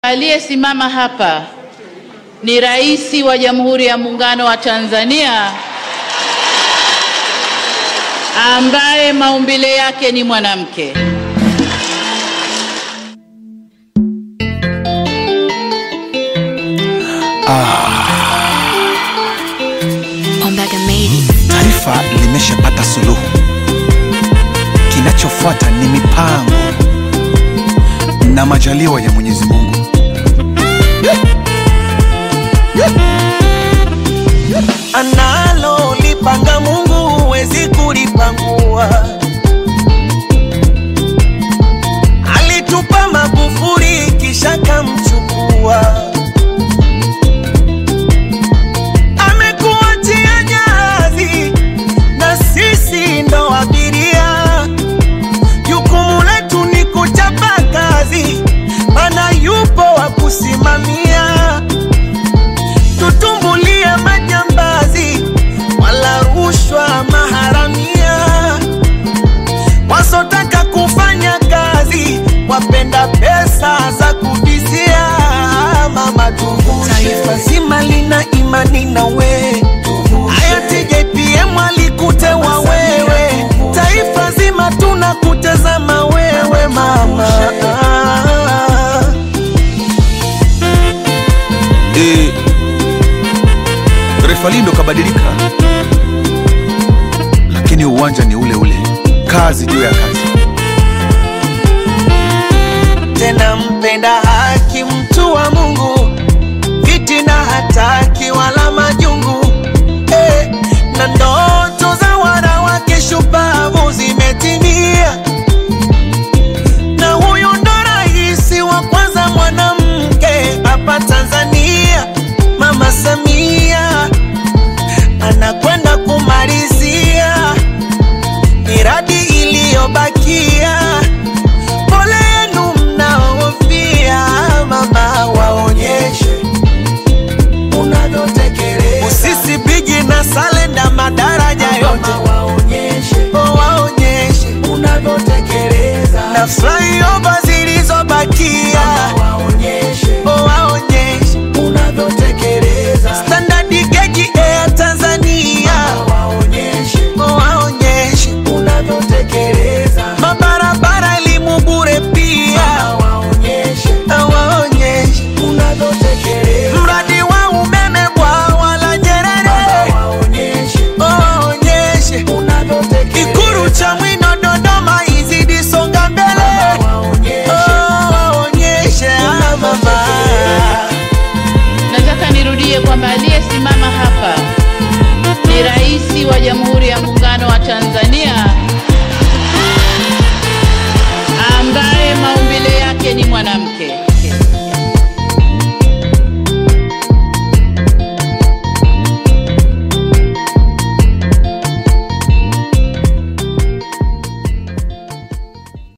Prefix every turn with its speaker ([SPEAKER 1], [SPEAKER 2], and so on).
[SPEAKER 1] Aliyesimama hapa ni Rais wa Jamhuri ya Muungano wa Tanzania ambaye maumbile yake ni mwanamke.
[SPEAKER 2] Ombaga made it.
[SPEAKER 3] Taifa limeshapata suluhu, kinachofuata ni mipango na majaliwa ya Mwenyezi Mungu.
[SPEAKER 4] analo lipanga Mungu huwezi kulipangua. Alitupa Magufuli kisha kamchukua, amekuachia jahazi na sisi ndo abiria. Jukumu letu ni kuchapa kazi, mana yupo wa kusimamia tutumbulie majambazi wala rushwa maharamia, wasotaka kufanya kazi wapenda pesa za kubizia. Mama tuvushe, taifa zima lina imani na we. Hayati JPM alikutewa wewe, taifa zima tunakutazama wewe mama.
[SPEAKER 3] E, refali ndo kabadilika, lakini uwanja ni ule ule, kazi juu ya kazi.
[SPEAKER 4] tena mpenda haki, mtu wa Mungu, fitina hataki wala majungu eh, na ndoto za wanawake shupavu zimetimia, na huyu ndo rais wa kwanza mwanamke hapa Tanzania, Mama Samia anakwenda kumalizia miradi iliyobakia pole yenu mnaofia, mama, waonyeshe unavyotekeleza. Usisi bigi na salenda madaraja yote waonyeshe, waonyeshe unavyotekeleza. Na flyover zilizobakia waonyeshe, waonyeshe unavyotekeleza. Standard gauge Air Tanzania waonyeshe, waonyeshe unavyotekeleza. Mabarabara elimu bure pia waonyeshe, waonyeshe unavyotekeleza. Mradi wa umeme bwawa la Nyerere waonyeshe, waonyeshe unavyotekeleza. Ikulu cha Mwino Dodoma izidi songa mbele waonyeshe, ah, mama.
[SPEAKER 1] Nataka nirudie kwamba aliyesimama hapa ni Rais wa Jamhuri